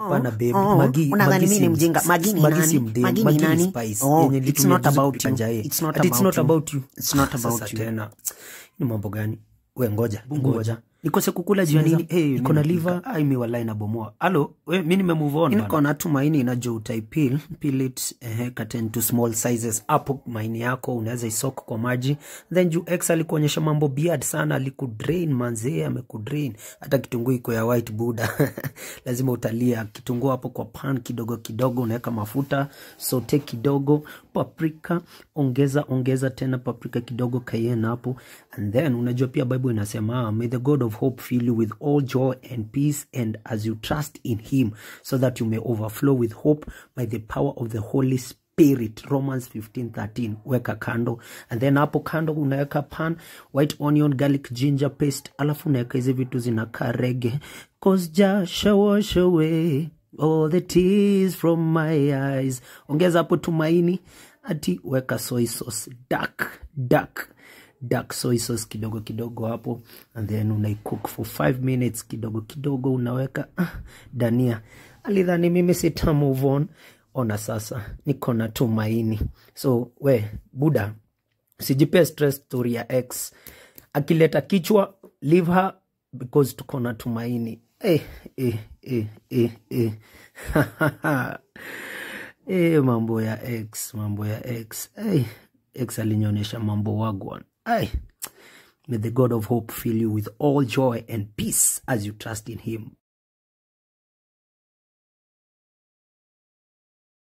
Pana baby. Oh, Magi- unadhani Magi mimi ni si- mjinga Magi ni Magi nani? si mdem. Magi ni Magi ni nani? spice. Oh, Yenye it's ilitumia not juzi about kupika you. njae. It's not Ati it's about not you. about you. It's not Sasa about you. tena ni mambo gani we ngoja ngoja nikose kukula juu ya nini hey, niko na liver ai mi walai nabomoa alo we mi nimemove on bana. niko na tu maini najua utaipil peel it eh, cut into small sizes hapo maini yako unaweza isok kwa maji then juu x alikuonyesha mambo beard sana alikudrain manzee amekudrain hata kitunguu iko ya white buda lazima utalia kitunguu hapo kwa pan kidogo kidogo unaweka mafuta sote kidogo paprika ongeza ongeza tena paprika kidogo cayenne hapo and then unajua pia bible inasema may the god of hope fill you with all joy and peace and as you trust in him so that you may overflow with hope by the power of the holy spirit romans 1513 weka kando and then hapo kando unaweka pan white onion garlic ginger paste alafu unaweka hizi vitu zinakaa rege cause jasha wash away all the tears from my eyes ongeza hapo tumaini ati weka soy sauce dark dark dark soy sauce kidogo kidogo hapo and then unaicook for 5 minutes kidogo kidogo unaweka ah, dania alidhani mimi sita move on ona sasa niko na tumaini so we buda sijipee stress story ya x akileta kichwa leave her because tuko na tumaini eh, eh, eh, eh, eh. eh, mambo ya x mambo ya x eh, x alinyonyesha mambo wagwan Ay. May the God of hope fill you with all joy and peace as you trust in him.